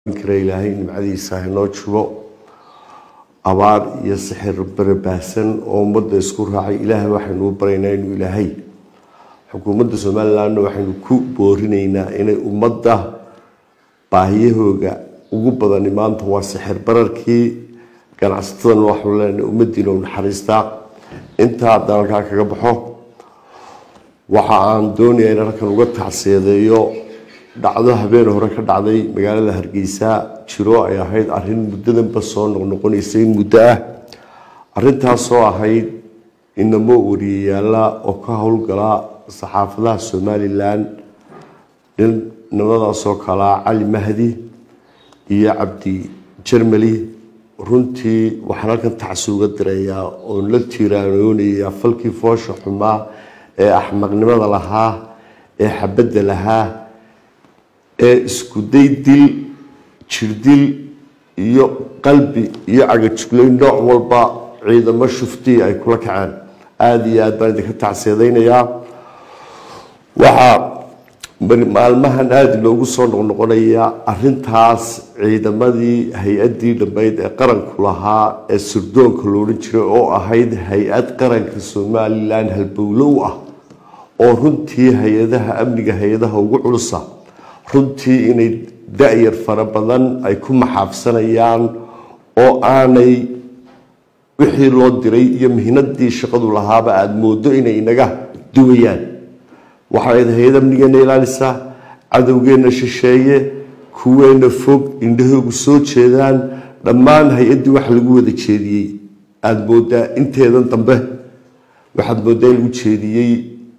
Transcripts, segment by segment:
kale ilaahay nimcadiisa hanoo jubo abaar iyo sixir barabaahsan oo ummadda isku raacay ilaahay waxaynu u baraynaa inuu ilaahay xukuumadda somalilandna waxaynu ku boorinaynaa inay ummadda baahiyahooga ugu badani maanta waa sixir bararkii ganacsatadana waxaanu leenahay ummadiina u naxariistaa intaa dalkaa kaga baxo waxa aan doonayaa in halkan uga tacsiyadeeyo dhacdo habeen hore ka dhacday magaalada hargeysa jiro ay ahayd arin muddadanba soo noqnoqonaysay muddo ah arintaasoo ahayd inamo wariyayaala oo ka howlgala saxaafadaha somalilan nimadaasoo kalaa cali mahdi iyo cabdi jermali runtii waxaan halkan tacsi uga dirayaa oon la tiiraanoonayaa falkii foosha xumaa ee axmaqnimada lahaa ee xabadda lahaa ee iskuday dil jirdil iyo qalbi iyo cagajugleyn nooc walba ciidamo shuftii ay kula kaceen aada iyo aad baan idinka tacsiyadaynayaa waxaa maalmahan aada loogu soo noqnoqonayaa arintaas ciidamadii hay-adii dhammayd ee qaranku lahaa ee sirdoonka loodhan jiray oo ahayd hay-ad qaranka somalilan halbowlow ah oo runtii hay-adaha amniga hay-adaha ugu culusa runtii inay da-yar fara badan ay ku maxaafsanayaan oo aanay wixii loo diray iyo mihnadii shaqadu lahaaba aada moodo inay inaga duwayaan waxayd hay-ad amnigeena ilaalisaa cadowgeenna shisheeye kuweena fog indhahoogu soo jeedaan dhammaan hay-addii waxa lagu wada jeediyey aada moodaa inteedan dambe waxaad moodaa in lagu jeediyey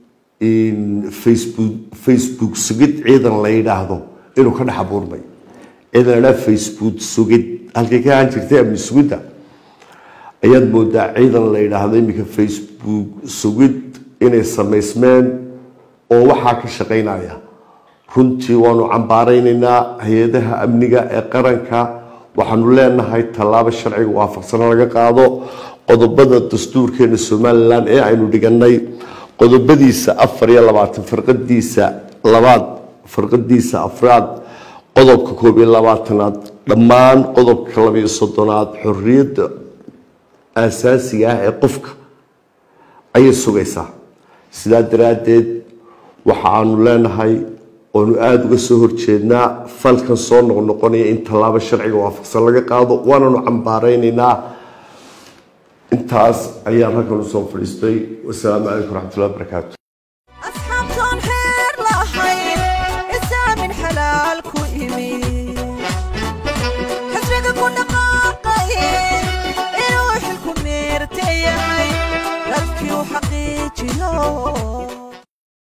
facebook facebook sugid ciidan la yidhaahdo inuu ka dhex abuurmay ciidan la idhaha facebook sugid halkay ka ahaan jirtay amni sugidda ayaad moodaa ciidan la yidhaahdo iminka facebook sugid inay samaysmeen oo waxaa ka shaqaynaya runtii waanu cambaaraynaynaa hay-adaha amniga ee qaranka waxaanu leenahay tallaabo sharciga waafaqsana laga qaado qodobada dastuurkeena somalilan ee aynu dhiganay qodobadiisa afar iyo labaatan farqadiisa labaad farqadiisa afraad qodobka koob iyo labaatanaad dhammaan qodobka labayo soddonaad xorriyadda aasaasiga ah ee qofka ayay sugaysaa sidaa daraaddeed waxa aanu leenahay oonu aada uga soo horjeednaa falkan soo noqnoqonaya in tallaabo sharciga waafaqsan laga qaado waananu cambaaraynaynaa intaas ayaan halkan usoo fadhiistay wasalaamu calaykum waraxmatullahi wabarakaatu asxaabtaan xeer lahayn isaamin xalaal ku imi xisbiga ku dhaqaaqaye inuu xilku meerta yahay dadkii u xaqiijiyo